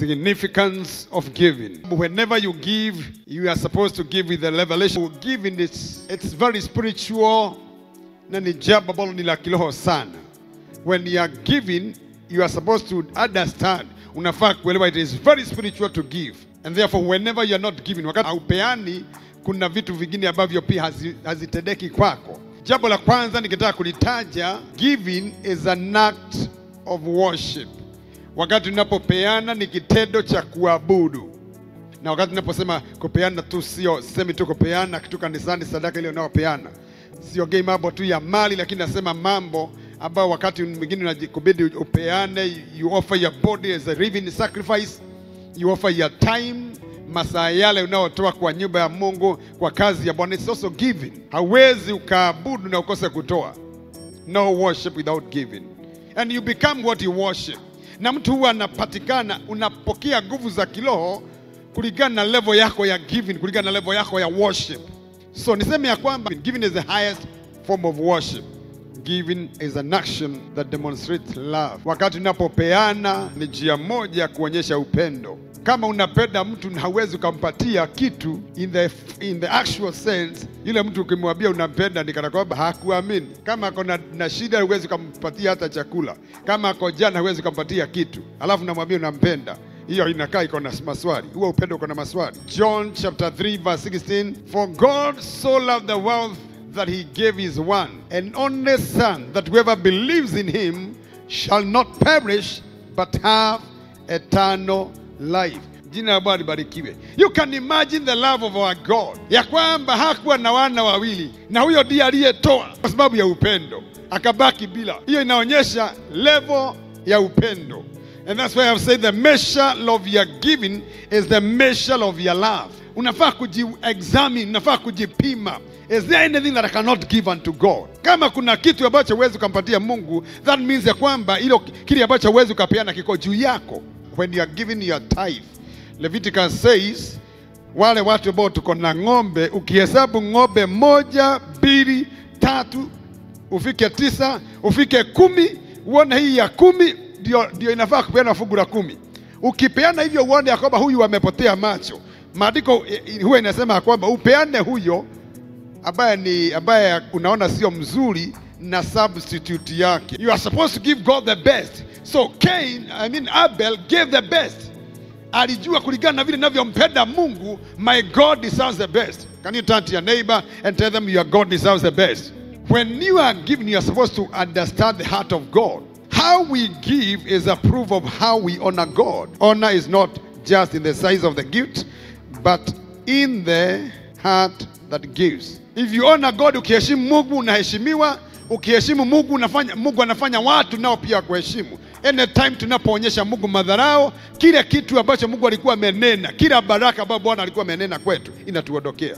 significance of giving. Whenever you give, you are supposed to give with the revelation. Giving is it's very spiritual na ni jambo ambalo ni la kiroho sana. When you are giving, you are supposed to understand. Unafaa kuelewa it is very spiritual to give. And therefore whenever you are not giving, wakati haupeani, kuna vitu vingine ambavyo pia hazi- hazitendeki kwako. Jambo la kwanza nikitaka kulitaja, giving is an act of worship. Wakati unapopeana ni kitendo cha kuabudu, na wakati unaposema kupeana tu, sio semi tu kupeana kitu kanisani, sadaka ile unayopeana, siongei mambo tu ya mali, lakini nasema mambo ambayo wakati mwingine unajikubidi upeane. You offer your body as a living sacrifice, you offer your time, masaa yale unayotoa kwa nyumba ya Mungu, kwa kazi ya Bwana. It's also giving. Hauwezi ukaabudu na ukose kutoa. No worship without giving. And you become what you worship. Na mtu huwa anapatikana, unapokea nguvu za kiroho kulingana na level yako ya giving, kulingana na level yako ya worship. So niseme ya kwamba giving is the highest form of worship. Giving is an action that demonstrates love. Wakati unapopeana ni njia moja ya kuonyesha upendo. Kama unapenda mtu na hauwezi ukampatia kitu in the, in the actual sense, yule mtu ukimwambia unampenda ni kana kwamba hakuamini. Kama ako na, na shida huwezi ukampatia hata chakula. Kama ako jana huwezi ukampatia kitu, alafu namwambia unampenda hiyo inakaa iko na maswali. Huo upendo uko na maswali. John chapter 3 verse 16, for God so loved the world that he gave his one and only son that whoever believes in him shall not perish but have eternal life. Jina la Bwana libarikiwe. You can imagine the love of our God, ya kwamba hakuwa na wana wawili na huyo ndiye aliyetoa kwa sababu ya upendo akabaki bila. Hiyo inaonyesha level ya upendo. And that's why I've said the measure of your giving is the measure of your love. Unafaa kuji-examine, unafaa kujipima. Is there anything that I cannot give unto God? Kama kuna kitu ambacho huwezi ukampatia Mungu, that means ya kwamba ilo kile ambacho huwezi ukapeana kiko juu yako. When you are giving your tithe, Leviticus says wale watu ambao tuko na ng'ombe, ukihesabu ng'ombe moja, mbili, tatu, ufike tisa, ufike kumi, uone hii ya kumi ndio, ndio inafaa kupeana fungu la kumi. Ukipeana hivyo uone ya kwamba huyu amepotea macho. Maandiko eh, eh, huwa inasema ya kwamba upeane huyo ambaye ni ambaye unaona sio mzuri na substitute yake. You are supposed to give God the best. So Cain, I mean Abel gave the best. Alijua kulingana na vile ninavyompenda Mungu, my God deserves the best. Can you turn to your neighbor and tell them your God deserves the best? When you are giving, you are supposed to understand the heart of God. How we give is a proof of how we honor God. Honor is not just in the size of the gift, but in the heart that gives. If you honor God, ukiheshimu Mungu unaheshimiwa, ukiheshimu Mungu unafanya, Mungu anafanya watu nao pia kuheshimu. Anytime tunapoonyesha Mungu madharau, kile kitu ambacho Mungu alikuwa amenena, kila baraka ambayo Bwana alikuwa amenena kwetu inatuondokea.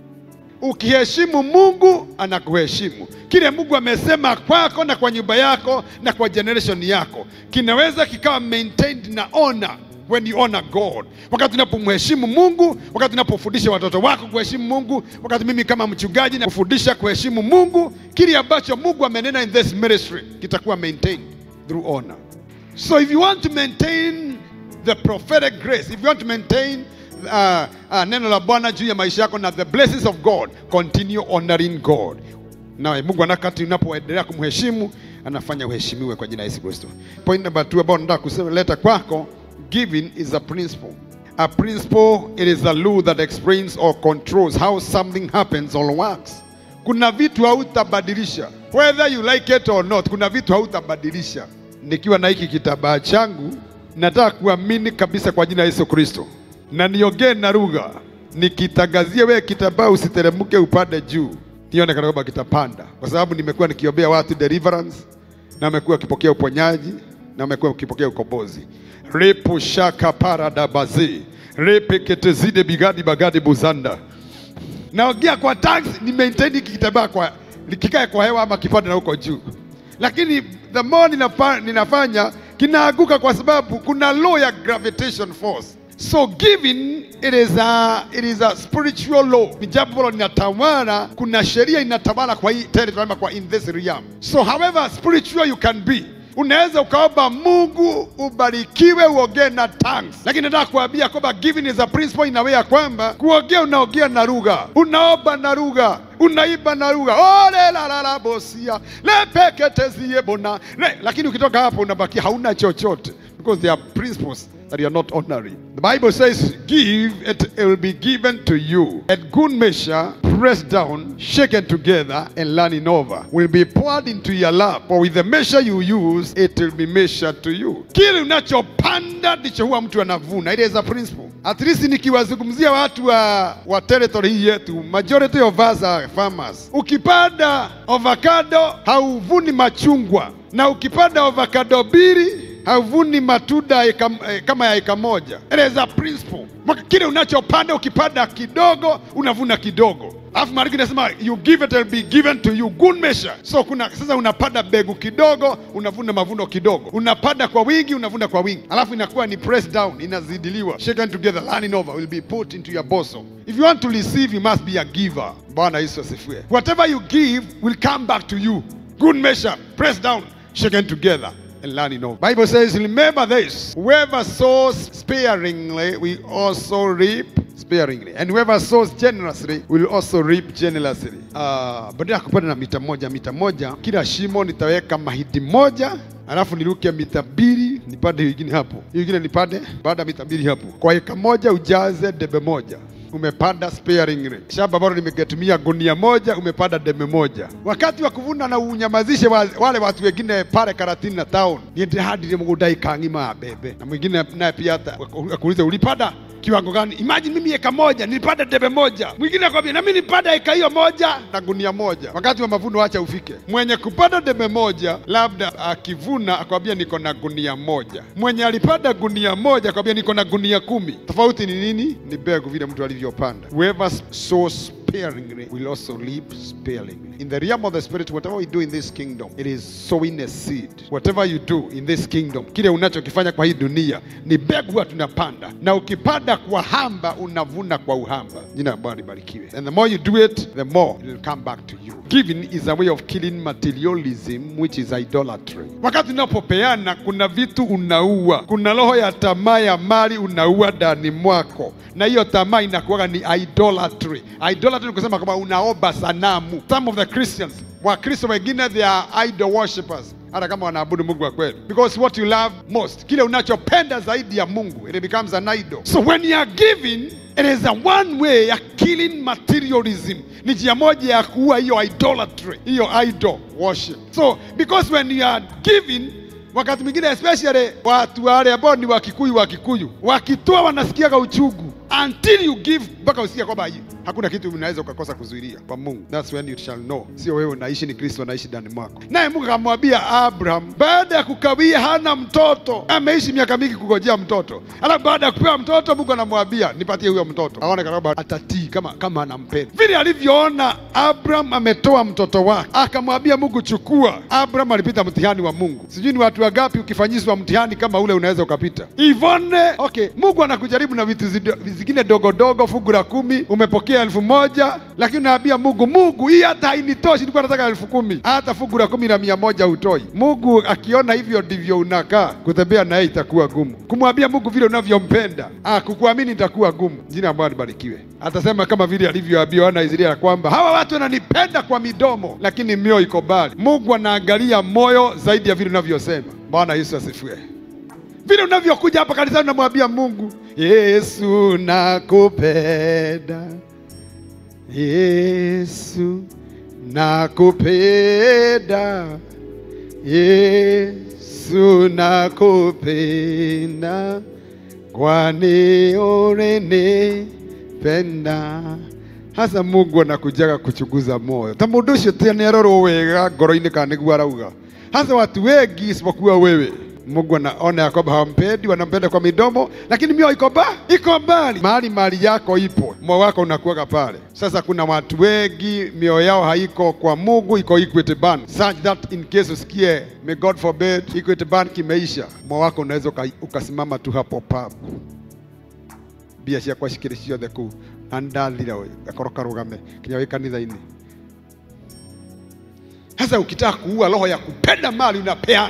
Ukiheshimu Mungu anakuheshimu. Kile Mungu amesema kwako na kwa nyumba yako na kwa generation yako kinaweza kikawa maintained na honor when you honor God. Wakati unapomheshimu Mungu, wakati unapofundisha watoto wako kuheshimu Mungu, wakati mimi kama mchungaji nakufundisha kuheshimu Mungu, kile ambacho Mungu amenena in this ministry kitakuwa maintained through honor. So if you want to maintain the prophetic grace, if you want to maintain uh, uh, neno la Bwana juu ya maisha yako na the blessings of God, continue honoring God. Na Mungu anakati unapoendelea kumheshimu anafanya uheshimiwe kwa jina la Yesu Kristo. Point number two ambao nataka kuseleta kwako, giving is a principle. A principle, it is a law that explains or controls how something happens or works. Kuna vitu hautabadilisha whether you like it or not. Kuna vitu hautabadilisha. Nikiwa na hiki kitabaa changu, nataka kuamini kabisa kwa jina la Yesu Kristo, na niongee na lugha, nikitangazia wewe kitabaa usiteremke upande juu, nione kana kwamba kitapanda, kwa sababu nimekuwa nikiombea watu deliverance, na wamekuwa wakipokea uponyaji, na wamekuwa wakipokea ukombozi. repo shaka parada bazi repe ketezide bigadi bagadi buzanda naongea kwa taxi ni maintain hiki kitabaa kwa kikae kwa hewa ama kipande na huko juu, lakini the more ninafa, ninafanya kinaanguka kwa sababu kuna law ya gravitation force. So giving it is a, it is a spiritual law, ni jambo ambalo linatawala. Kuna sheria inatawala kwa hii territory ama kwa in this realm. So however spiritual you can be, unaweza ukaomba mungu ubarikiwe uongee na tongues lakini nataka kuambia kwamba giving is a principle inawe ya kwamba kuongea unaongea na lugha unaomba na lugha unaiba na lugha olelalala bosia lepeketezie bona le, lakini ukitoka hapo unabakia hauna chochote because there are principles that you are not honoring. The Bible says, Give, it will be given to you. At good measure, pressed down, shaken together, and running over, will be poured into your lap. For with the measure you use, it will be measured to you. Kile unachopanda ndicho huwa mtu anavuna. It is a principle. At least nikiwazungumzia watu wa, wa territory hii yetu, majority of us are farmers. Ukipanda avocado hauvuni machungwa, na ukipanda avocado mbili havuni matunda eka, eh, kama ya eka moja. It is a principle. Mwaka kile unachopanda ukipanda kidogo unavuna kidogo. Alafu maandiko inasema you give it will be given to you good measure. So kuna sasa unapanda mbegu kidogo unavuna mavuno kidogo, unapanda kwa wingi unavuna kwa wingi, alafu inakuwa ni pressed down, inazidiliwa, shaken together, running over, will be put into your bosom. If you want to receive you must be a giver. Bwana Yesu asifiwe. Whatever you give will come back to you. Good measure, pressed down, shaken together and learning of. Bible says, remember this: whoever sows sparingly will also reap sparingly, and whoever sows generously will also reap generously. Uh, badala ya kupanda na mita moja mita moja, kila shimo nitaweka mahindi moja alafu niruke mita mbili nipande hiyo ingine hapo, hiyo ingine nipande baada ya mita mbili hapo. Kwa eka moja ujaze debe moja umepanda sparingly. Shamba ambalo nimegetumia gunia moja, umepanda debe moja. Wakati wa kuvuna na unyamazishe wa, wale watu wengine pale Karatina na town, niende hadi ile mgunda ikang'ima bebe, na mwingine naye pia hata akuulize ulipanda kiwango gani? Imagine mimi eka moja nilipanda debe moja, mwingine akwambia na mimi nilipanda eka hiyo moja na gunia moja. Wakati wa mavuno acha ufike, mwenye kupanda debe moja labda akivuna akwambia niko na gunia moja, mwenye alipanda gunia moja akwambia niko na gunia kumi. Tofauti ni nini? Ni mbegu, vile mtu alivyopanda. Whoever sows sparingly will also reap sparingly. In the realm of the spirit, whatever we do in this kingdom, it is sowing a seed. Whatever you do in this kingdom, kile unachokifanya kwa hii dunia ni mbegu huwa tunapanda, na ukipanda kwa hamba unavuna kwa uhamba. Jina la Bwana libarikiwe. And the more you do it, the more it will come back to you. Giving is a way of killing materialism, which is idolatry. Wakati unapopeana, kuna vitu unaua, kuna roho ya tamaa ya mali unaua ndani mwako, na hiyo tamaa inakuwa ni idolatry. Idolatry ni kusema kwamba unaomba sanamu. Some of the Christians, Wakristo wengine they are idol worshippers hata kama wanaabudu Mungu wa kweli, because what you love most, kile unachopenda zaidi ya Mungu, it becomes an idol. So when you are giving it is a one way ya killing materialism, ni njia moja ya kuua hiyo idolatry, hiyo idol worship. So because when you are giving wakati mwingine especially watu wale ambao ni Wakikuyu, Wakikuyu wakitoa wanasikiaga uchungu until you give, mpaka usikia kwamba hii- hakuna kitu unaweza ukakosa kuzuilia kwa Mungu. That's when you shall know, sio wewe unaishi, ni Kristo anaishi ndani mwako. Naye Mungu akamwambia Abraham, baada ya kukawia, hana mtoto, ameishi miaka mingi kugojea mtoto, alafu baada ya kupewa mtoto, Mungu anamwambia nipatie huyo mtoto, aone kama atatii, kama kama anampenda. Vile alivyoona Abraham ametoa mtoto wake, akamwambia Mungu, chukua. Abraham alipita mtihani wa Mungu. Sijui ni watu wangapi ukifanyishwa mtihani kama ule unaweza ukapita ivone. Okay, Mungu anakujaribu na vitu zido- zingine dogo dogo, fungu la kumi umepokea elfu moja lakini unaambia Mungu, Mungu hii hata hainitoshi, nilikuwa nataka elfu kumi hata fungu la kumi na mia moja hutoi. Mungu akiona hivyo ndivyo unakaa, kutembea naye itakuwa gumu. Kumwambia Mungu vile unavyompenda, ah, kukuamini itakuwa gumu. Jina la Bwana libarikiwe. Atasema kama vile alivyoambia wana wa Israeli ya kwamba hawa watu wananipenda kwa midomo, lakini mioyo iko mbali. Mungu anaangalia moyo zaidi ya vile unavyosema. Bwana Yesu asifiwe vile unavyokuja hapa kanisani unamwambia Mungu, Yesu nakupenda, Yesu nakupenda, Yesu nakupenda, kwani ulinipenda. Hasa Mungu anakujaga kuchunguza moyo ta mundu ucio ti nĩarorwo wega ngoro-inĩ kana nĩguo arauga hasa watu wengi isipokuwa wewe Mungu anaona ya kwamba hawampendi, wanampenda kwa midomo, lakini mioyo iko ba iko mbali. Mahali mali yako ipo, moyo wako unakuwaga pale. Sasa kuna watu wengi mioyo yao haiko kwa Mungu, iko Equity Bank, such that in case usikie, may God forbid, Equity Bank imeisha, moyo wako unaweza uka- ukasimama tu hapo papo mbia ciakwa cikĩrĩ ciothe kũu na nĩndathira ũyũ gakoro karũgame kinya wĩ kanitha-inĩ sasa ukitaka kuua roho ya kupenda mali unapeana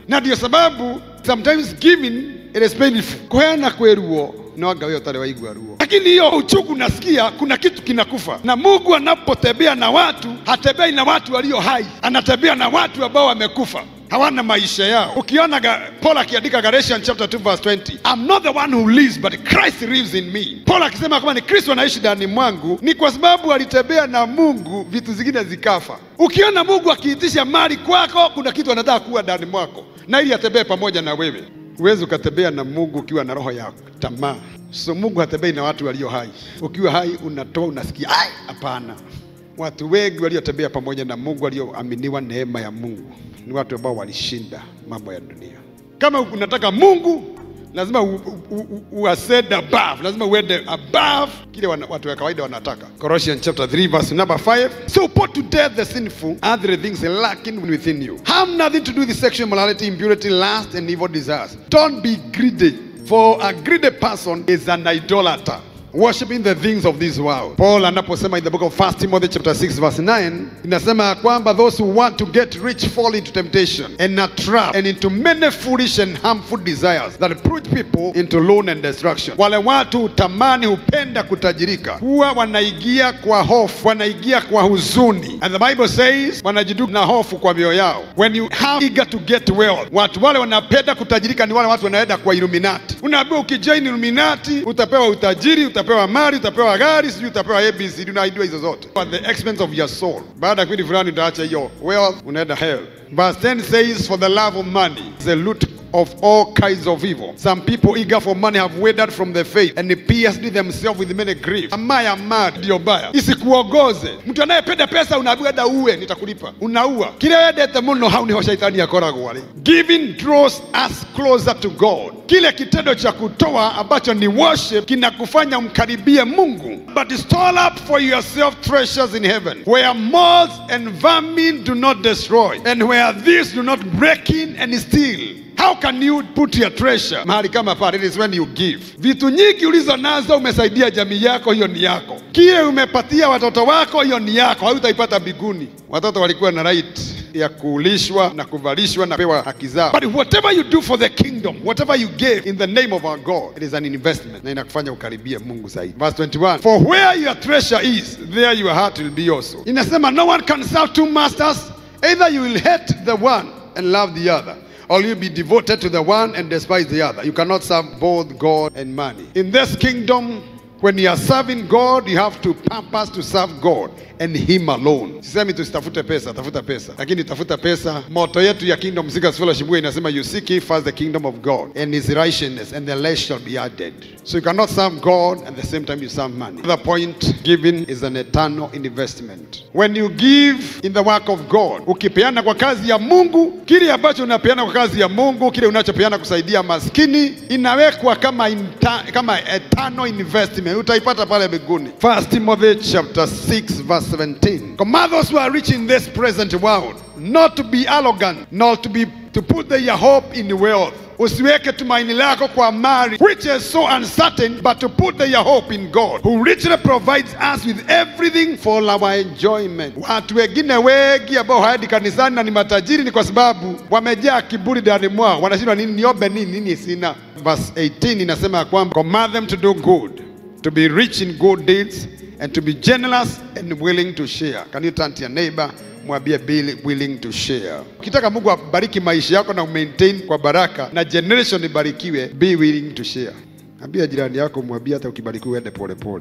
na ndio sababu sometimes giving it is painful kuheana kwĩ ruo no anga wewe ũtarĩ waigua ruo lakini hiyo uchungu nasikia kuna kitu kinakufa na mungu anapotembea na watu hatembei na watu walio hai anatembea na watu ambao wamekufa hawana maisha yao ukiona ga, paul akiandika galatians chapter 2 verse 20 i'm not the one who lives but christ lives in me paul akisema kwamba ni kristo anaishi ndani mwangu ni kwa sababu alitembea na mungu vitu zingine zikafa ukiona mungu akiitisha mali kwako kuna kitu anataka kuwa ndani mwako na ili atembee pamoja na wewe huwezi ukatembea na mungu ukiwa na roho ya tamaa so mungu hatembei na watu walio hai ukiwa hai unatoa unasikia ai hapana watu wengi waliotembea pamoja na mungu walioaminiwa neema ya mungu ni watu ambao walishinda mambo ya dunia kama unataka mungu lazima u, u, u, u ascend above lazima uende above kile wana, watu wa kawaida wanataka Colossians chapter 3 verse number 5 so put to death the sinful and the things lacking within you have nothing to do with sexual immorality impurity lust and evil desires don't be greedy for a greedy person is an idolater worshiping the things of this world. Paul anaposema in the book of 1 Timothy chapter 6 verse 9 inasema ya kwamba those who want to get rich fall into temptation and a trap and into many foolish and harmful desires that push people into ruin and destruction. Wale watu hutamani hupenda kutajirika, huwa wanaigia kwa hofu, wanaigia kwa huzuni, and the Bible says wanajiduka na hofu kwa mioyo yao. When you have eager to get wealth, watu wale wanapenda kutajirika ni wale watu wanaenda kwa Illuminati. Unaambiwa ukijoin Illuminati utapewa utajiri, utapewa mali, utapewa gari, sijui utapewa ABCD, unaidiwa hizo zote at the expense of your soul. Baada ya kipindi fulani utaacha hiyo wealth, unaenda hell. Verse 10 says for the love of money is the root of all kinds of evil. Some people eager for money have withered from the faith and pierced themselves with many griefs. Tamaa ya mali ndio mbaya, isikuongoze. Mtu anayependa pesa unaambiwa enda uwe, nitakulipa, unaua. Kile wendete muno hau niho shaitani akoragwo arĩ. Giving draws us closer to God. Kile kitendo cha kutoa ambacho ni worship kinakufanya umkaribie Mungu. But store up for yourself treasures in heaven where moths and vermin do not destroy and where thieves do not break in and steal. How can you put your treasure mahali kama pale? It is when you give. Vitu nyingi ulizo nazo umesaidia jamii yako, hiyo ni yako. Kile umepatia watoto wako, hiyo ni yako, hautaipata mbinguni. Watoto walikuwa na right ya kulishwa na kuvalishwa na pewa haki zao. But whatever you do for the kingdom, whatever you give in the name of our God, it is an investment na inakufanya ukaribie Mungu zaidi. Verse 21, for where your treasure is, there your heart will be also. Inasema no one can serve two masters, either you will hate the one and love the other or you be devoted to the one and despise the other. You cannot serve both God and money. In this kingdom, when you are serving God, you have to purpose to serve God and him alone. Sisemi tusitafute pesa, tafuta pesa, lakini tafuta pesa. Moto yetu ya Kingdom Seekers Fellowship huwa inasema you seek ye first the kingdom of God and his righteousness and the rest shall be added. So you cannot serve God and at the same time you serve money. Another point, giving is an eternal investment. When you give in the work of God, ukipeana kwa kazi ya Mungu, kile ambacho unapeana kwa kazi ya Mungu, kile unachopeana kusaidia maskini, inawekwa kama inta, kama eternal investment, utaipata pale mbinguni. First Timothy chapter 6 verse 17. Command those who are rich in this present world not to be arrogant, nor to be to put their hope in wealth. Usiweke tumaini lako kwa mali which is so uncertain, but to put their hope in God who richly provides us with everything for our enjoyment. Watu wengine wengi ambao haendi kanisani na ni matajiri ni kwa sababu wamejaa kiburi ndani mwao, wanashindwa nini, niombe nini, nini sina. Verse 18 inasema ya kwamba command them to do good, to be rich in good deeds and to be generous and willing to share. Can you turn to your neighbor? mwambie be willing to share. Ukitaka Mungu abariki maisha yako na umaintain kwa baraka na generation ibarikiwe, be willing to share. Ambia jirani yako, mwambie hata ukibarikiwa uende polepole.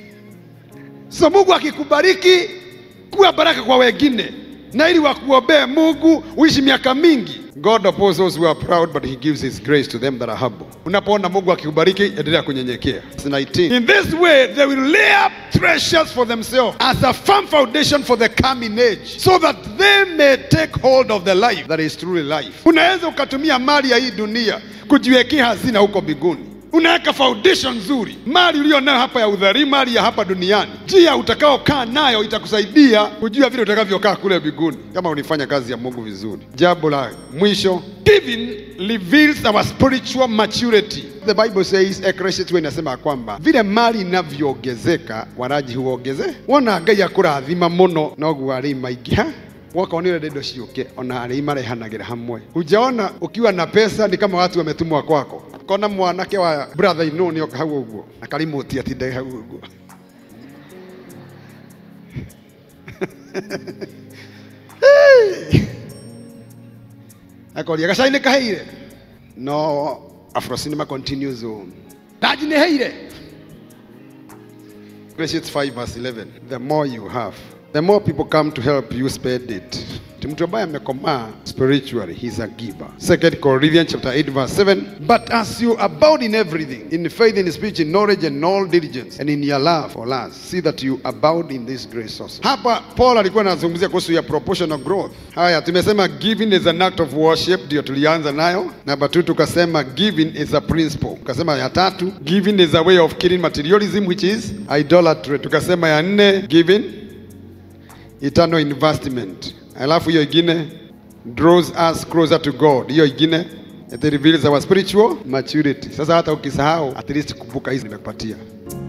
So Mungu akikubariki, kuwa baraka kwa wengine, na ili wakuombee Mungu uishi miaka mingi. God opposes those who are proud but he gives his grace to them that are humble. Unapoona Mungu akikubariki, endelea kunyenyekea. Verse 19. In this way they will lay up treasures for themselves as a firm foundation for the coming age so that they may take hold of the life that is truly life. Unaweza ukatumia mali ya hii dunia kujiwekea hazina huko mbinguni unaweka foundation nzuri. Mali uliyo nayo hapa ya udhari, mali ya hapa duniani, njia utakaokaa nayo itakusaidia kujua vile utakavyokaa kule mbinguni, kama unifanya kazi ya Mungu vizuri. Jambo la mwisho, giving reveals our spiritual maturity. The Bible says, Ecclesiastes inasema kwamba vile mali inavyoongezeka waraji huongeze. Wona Ngai akurathima muno noguo arĩ maingĩ ha mwaka onire indo ciũke ona arĩa imarehanagĩra hamwe hujaona ukiwa na pesa ni kama watu wametumwa kwako kona mwanake wa brother ino nĩoka hau ũguo na karimũti atinde hau ũguo akoria gacai nĩ kaheire no afrocinema continues on ndaji nĩ heire Galatians 5 verse 11. The more you have, the more people come to help you spend it. Ti mtu ambaye amekomaa spiritually, he's a giver. 2 Corinthians chapter 8 verse 7. But as you abound in everything, in faith, in speech, in knowledge, and all diligence, and in your love for us, see that you abound in this grace also. Hapa Paul alikuwa anazungumzia kuhusu ya proportional growth. Haya, tumesema giving is an act of worship, ndio tulianza nayo. Namba 2 tukasema giving is a principle. Tukasema ya tatu, giving is a way of killing materialism which is idolatry. Tukasema ya nne, giving eternal investment. Alafu hiyo ingine draws us closer to God. Hiyo ingine it reveals our spiritual maturity. Sasa hata ukisahau, at least kumbuka hizi nimekupatia.